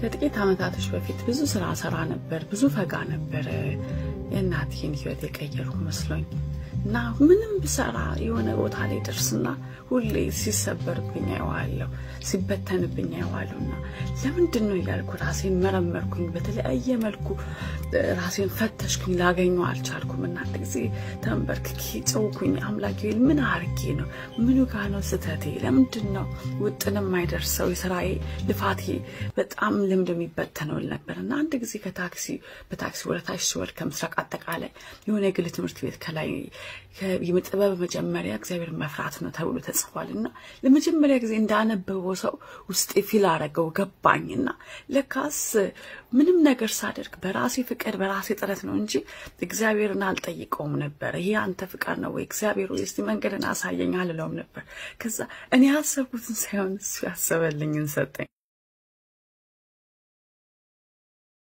ከጥቂት ዓመታቶች በፊት ብዙ ስራ ሰራ ነበር፣ ብዙ ፈጋ ነበር። የእናቴን ህይወት የቀየርኩ መስሎኝ እና ምንም ብሰራ የሆነ ቦታ ላይ ደርስና ሁሌ ሲሰበርብኝ አየዋለሁ፣ ሲበተንብኝ አየዋለሁ እና ለምንድን ነው እያልኩ ራሴን መረመርኩኝ። በተለያየ መልኩ ራሴን ፈተሽኩኝ፣ ላገኘው አልቻልኩም። እና አንድ ጊዜ ተንበርክኬ ጨውኩኝ። አምላኬ ምን አርጌ ነው? ምኑ ጋ ነው ስህተቴ? ለምንድን ነው ውጥን የማይደርሰው የስራዬ ልፋቴ በጣም ልምድ የሚበተነው ነበር እና አንድ ጊዜ ከታክሲ በታክሲ ወደታች ስወርድ ከምስራቅ አጠቃላይ የሆነ የግል ትምህርት ቤት ከላይ የጥበብ መጀመሪያ እግዚአብሔር መፍራት ነው ተብሎ ተጽፏል እና ለመጀመሪያ ጊዜ እንዳነበበው ሰው ውስጤ ፊል አረገው ገባኝና ለካስ ምንም ነገር ሳደርግ በራሴ ፍቃድ በራሴ ጥረት ነው እንጂ እግዚአብሔርን አልጠይቀውም ነበር። ይሄ አንተ ፍቃድ ነው ወይ እግዚአብሔር ወይ እስቲ መንገድን አሳየኝ አልለውም ነበር። ከዛ እኔ ያሰብኩትን ሳይሆን እሱ ያሰበልኝን ሰጠኝ።